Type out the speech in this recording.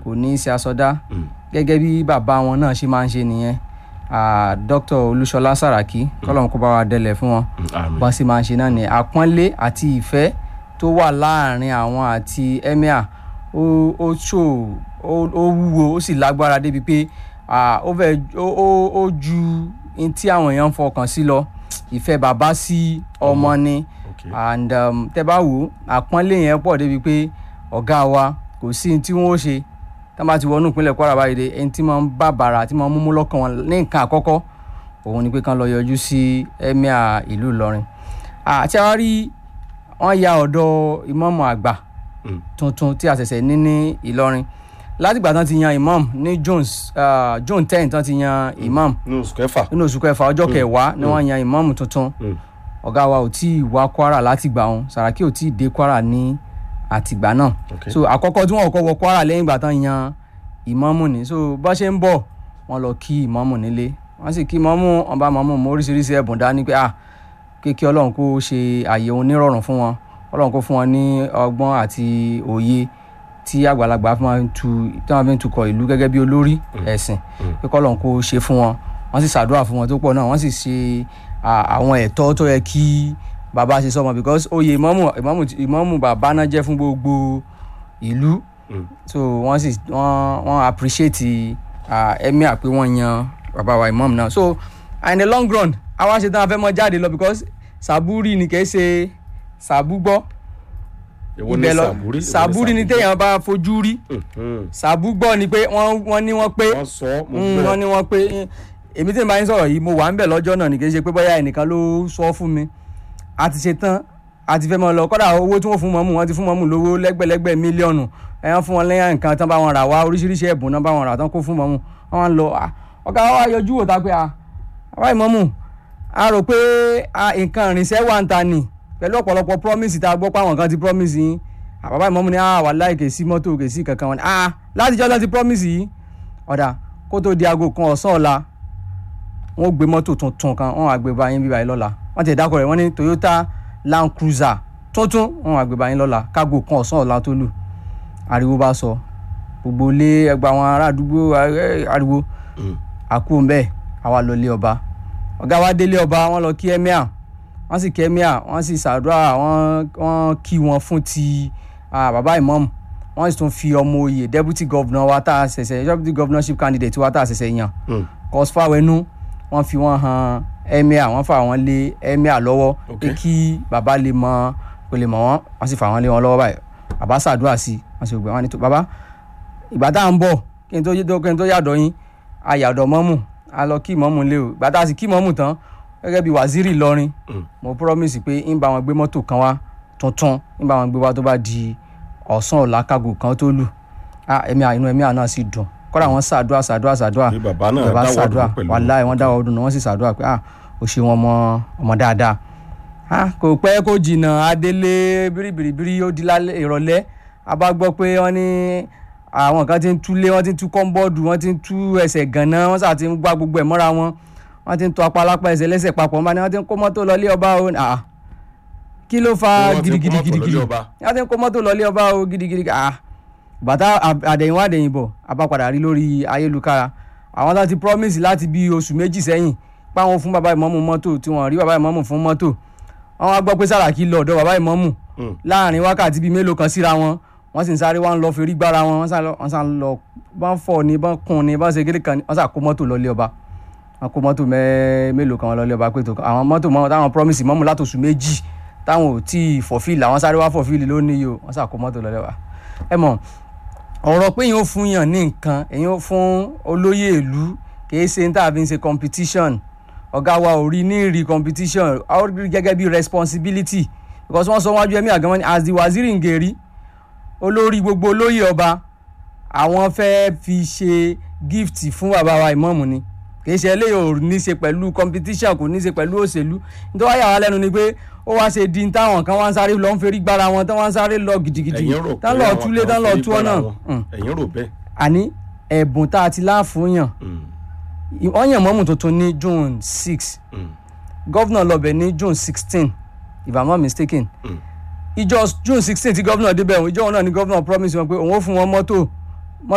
kò ní í ṣe àsọdá Mm. gẹ́gẹ́ bí bàbá wọn náà ṣe máa ń ṣe nìyẹn Ah, Dr. Olúṣọlá Sàràkí kọ́lọ́run kó bá wa délẹ̀ fún wọn Mm, àmín. bọ́n sì máa ń ṣe náà ni àpọ́nlé àti ìfẹ́ tó wà láàrin àwọn àti emir ó ó ṣò ó ó wúwo ó sì lágbára débi pé ah, ó fẹ́ ó ó ó ju in tí àwọn èèyàn ń fọkàn sí lọ ìfẹ́ bàbá sí ọmọ ni Okay. and um, tẹ́ bá wò ó àpọ́nlé yẹn pọ̀ débi pé ọ̀gá wa kò sí ní tí wọ́n ó ṣe tá bá ti wọnú ìpínlẹ̀ Kwara báyìí dé ẹni tí máa ń bá bàrà tí máa ń múmú lọ́kàn wọn ní nǹkan àkọ́kọ́ òun ni pé kán lọ yọjú sí emir ìlú Ìlọrin àti àwọn rí wọ́n ya ọ̀dọ̀ ìmáàmù àgbà Mm. tuntun tí a ṣẹ̀ṣẹ̀ ní ní Ìlọrin látìgbà tán ti yan imam ní Jones uh, June ten tán ti yan imam ní oṣù kẹfà. nínú oṣù kẹfà ọjọ́ kẹwàá ni wọ́n yan imam tuntun Mm. ọ̀gá wa ò tí ì wá Kwara látìgbà òun Sàràkí ò tí ì dé Kwara ní àtìgbà náà Okay. so àkọ́kọ́ tí wọ́n kọ́kọ́ wọ Kwara lẹ́yìn ìgbà tán yan ìmámù ni so bá ṣe ń bọ̀ wọ́n lọ kí ìmámù nílé wọ́n sì kí ìmámù wọ́n bá ìmámù mú oríṣiríṣi ẹ̀bùn dání pé ah kéèké ọlọ́run kó ṣe àyè òun nírọ̀rùn fún wọn ọlọ́run kó fún wọn ní ọgbọ́n àti òye tí àgbàlagbà fi máa ń tu tí wọ́n fi ń tukọ̀ ìlú gẹ́gẹ́ bí olórí ẹ̀sìn pé kọ́lọ́run kó ṣe fún wọn wọ́n sì ṣàdúrà fún wọn tó pọ̀ náà wọ́n sì ṣe ah, àwọn ẹ̀tọ́ tó yẹ kí bàbá ṣe sọmọ because oyè ìmámù ìmámù ìmámù bàbá náà jẹ́ fún gbogbo ìlú Mm. so wọ́n sì wọ́n wọ́n appreciate uh, emir pé wọ́n yan bàbá wa imam náà so in the long run àwa ṣe tán a fẹ́ mọ jáde lọ because sàbúrì ni kì í ṣe sàbúgbọ́ èwo ni ibẹ̀ lọ sàbúrí. sàbúrì ni téèyàn bá fojú rí Mhm. sàbúgbọ́ ni pé wọ́n wọ́n ní wọ́n pé wọ́n sọ mo Mm, gbọ́. wọ́n ní wọ́n pé eh, èmi tí n bá yín sọ̀rọ̀ yìí mo wà ń bẹ̀ lọ́jọ́ náà ní kì í ṣe pé bóyá ẹnìkan ló sọ fún mi a ti ṣe tán a ti fẹ́ mọ lọ kọ́dà owó tí wọ́n fún mọ́mù wọ́n ti fún mọ́mù lówó lẹ́gbẹ̀lẹ́gbẹ̀ mílíọ̀nù ẹ̀yàn fún wọn lẹ́yìn nǹkan tán bá wọn rà wá oríṣiríṣi ẹ̀bùn náà bá wọn rà tán kó fún mọ́mù wọ́n wá ń lọ ah, ọ̀gá wa yọjú wò tá pé a àbá ìmọ̀mù a rò pé ah, nǹkan ìrìnsẹ̀ wà ń ta nì pẹ̀lú ọ̀pọ̀lọpọ̀ promise tá a gbọ́ pé àwọn kan ti promise yín àbábá ìmọ̀mù ni ah wàláhì kè sí mọ́tò kè sí kankan wọn ni ah látijọ́ lọ́ ti promise yìí ọ̀dà kó tó di aago kan ọ̀sán ọ̀la wọ́n gbé mọ́tò tuntun kan wọ́n wá gbé bá yín bíbá yín lọ́la wọ́n ti dákọ̀ rẹ̀ wọ́n ní Toyota Land Cruiser tuntun wọ́n wá gbé bá yín lọ́la kágo kan ọ̀sán ọ̀la tó lù ariwo bá sọ gbogbo ilé ẹgbẹ́ àwọn ará àdúgbò eh, ariwo Mm. àkú mbẹ́ àwa lọ lé ọba ọ̀gá wa délé ọba wọ́n lọ kí emir wọ́n sì kí emir wọ́n sì ṣàdúrà wọ́n wọ́n kí wọn fún ti ah, bàbá imam wọ́n sì tún fi ọmọ oyè deputy governor wa tá a ṣẹ̀ṣẹ̀ deputy governorship candidate wa tá a ṣẹ̀ṣẹ̀ yàn Mm. kọsífàwẹ́nú wọ́n fi wọ́n han emir wọ́n fà wọ́n lé emir lọ́wọ́ pé Ok. kí bàbá lè mọ kó lè mọ̀ wọ́n wọ́n sì fà wọ́n lé wọn lọ́wọ́ báyìí bàbá ṣàdúrà sí i wọ́n sì gbé wọn ní tó bàbá ìgbà tá à ń bọ̀ kí n tó yé- kí n tó yàdọ̀ yín a yàdọ̀ mọ́mù a lọ kí mọ́mù lé o ìgbà tá a sì kí mọ́mù tán gẹ́gẹ́ bí waziri Ìlọrin Mm. mo promise pé ń bá wọn gbé mọ́tò kan wá tuntun ń bá wọn gbé wá tó bá di ọ̀sán ọ̀la kágo kan tó lù ah ẹ̀mí à- inú ẹ̀mí àná sì dùn kọ́dà wọ́n ṣàdúrà ṣàdúrà ṣàdúrà Pé bàbá náà bàbá dáwọ́ ṣàdúrà dúró pẹ̀lú wàláì wọ́n dáwọ́ ọdún náà wọ́n sì ṣàdúrà pé ah ó ṣe wọn ọmọ ọmọ dáadáa ah kò pẹ́ kó jìnnà adélé bíríbíríbírí ó di lálẹ́ ìrọ̀lẹ́ a bá gbọ́ pé wọ́n ní àwọn kan ti ń túlé wọ́n ti ń tú kọ́ńbọ́ọ̀dù wọ́n ti ń tú ẹsẹ̀ gànná wọ́n sà ti ń gbá gbogbo ẹ̀ mọ́ra wọn wọ́n ti ń tọ́ apálápá ẹsẹ̀ lẹ́sẹ̀ papọ̀ wọ́n ní wọ́n ti ń kó mọ́tò lọlé ọba o ah kí ló fa Wọ́n ti ń kó mọ́tò gidigidi lọlé ọba. wọ́n ti ń kó mọ́tò lọlé ọba o gidigidi ah bàtà àdẹ̀yìnwá àdẹ̀yìnbọ̀ abápadà rí lórí ayélujára àwọn láti promise láti bí oṣù méjì sẹ́yìn páwọn fún bàbá ìmọ̀mù mọ́tò tí wọ́n rí bàbá ìmọ̀mù fún mọ́tò wọ́n wá gbọ́ pé Sàràkí lọ ọ̀dọ̀ bàbá ìmọ̀mù Mm. láàrin wákàtí bíi mélòó kan síra wọn wọ́n sì ń sáré wá ń lọ fèrè gbára wọn wọ́n sá lọ wọ́n sá ń lọ bọ́n fọ̀ ní bọ́n kùn ní bọ́n ṣe kéde kan ní wọ́n sá kó mọ́tò lọ́lé ọba wọ́n kó mọ́tò mẹ́ mélòó kan lọ́lé ọba pé tó àwọn mọ́tò mọ́ táwọn promise mọ́mù látòṣù méjì táwọn ò tí ì fọ̀fíìlì àwọn sáré wá fọ̀fíìlì lónìí yìí o wọ́n sá kó mọ́tò lọ́lé ọba ẹ mọ̀ ọ̀rọ̀ pé èèyàn ó fún yàn ní nǹkan èèyàn ó fún olóyè ìlú kì í ṣe ní tàbí ṣe competition ọ̀gá wa ò rí ní rí competition a ó rí gẹ́gẹ́ bí responsibility because wọ́n sọ wájú ẹ̀mí àgàmọ́ ni as the waziri ngeri olórí gbogbo olóyè ọba àwọn fẹ́ fi ṣe gift fún bàbá wa ìmọ̀ọ́mù ni kì í ṣe eléyìí ò ní ṣe pẹ̀lú competition kò ní ṣe pẹ̀lú òṣèlú nítorí wáyà wa lẹ́nu ni pé ó wá ṣe di táwọn kan wá ń sáré lọ ń ferí gbára wọn tán wá ń sáré lọ gidigidi ẹ̀yin rò pé tán lọ àwọn túlé kan tán lọ fi tú ọ̀nà gbára wọn. ẹ̀yin rò bẹ́ẹ̀. àní ẹ̀bùn tá a ti láàfún yàn Mm. wọ́n yàn mọ́mù tuntun ní June six Mm. gọ́vnà lọ́bẹ̀ ní June sixteen if i'm not mistaken Mm. ìjọ June sixteen tí gọ́vnà débẹ̀ ìjọ náà ni gọ́vnà promise wọn pé òun ó fún wọn mọ́tò